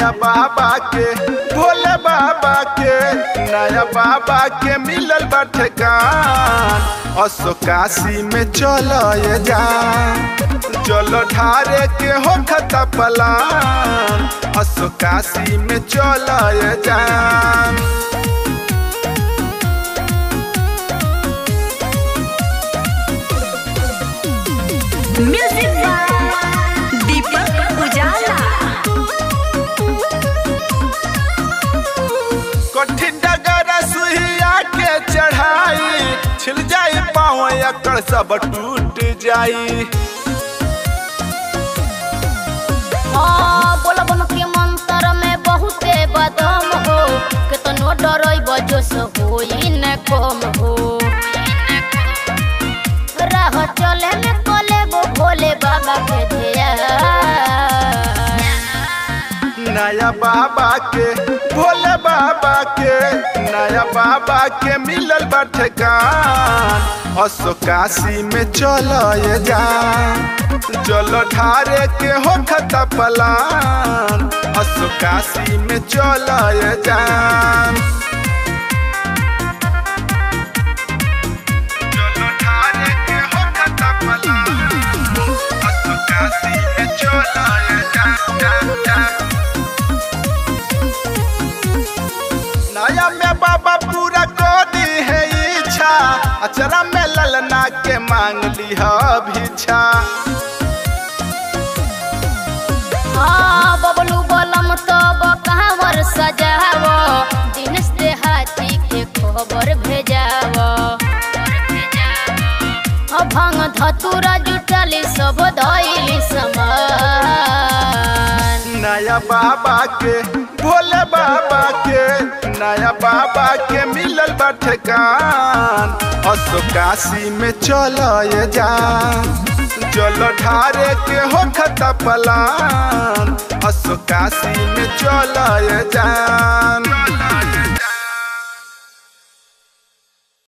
नया बाबा के भोले बाबा के नया बाबा के मिलल बा ठेकान असो काशी में चल ये जा चलो ढारे के हो खता पलान असो काशी में चल ये जान म्यूजिक दीपक उजाला कठिन डगर सुहिया के चढ़ाई छिल जाई पाँव एकड़ सब टूट जाई हाँ, बोलबम के मंत्र में बहुते बदम हो केतनो डरई बजो से होई न कम हो राह चले में कोले गो भोले बाबा के धिया नया बाबा के भोले बाबा के नया बाबा के मिलल बा ठेकान असो काशी में चल ये जा चलो ढारे के हो खता पलान असो काशी में चल ये जान चलो ढारे के हो खता पलान असो काशी में चल ये जान जान जान नया में बाबा पूरा कर दी है इच्छा अचरा में ललना के मांग ली है भिक्षा हाँ बबलू बलम तब कहावर सजाव दिनेश देहाती के खबर भेजाव हाँ, भंग धतुरा जुटली सब धैली समान नया बाबा के भोले बाबा के नया बाबा के मिलल बा ठेकान असो काशी में चल ये जा चलो ढारे के हो खता पलान असो काशी में चल ये जान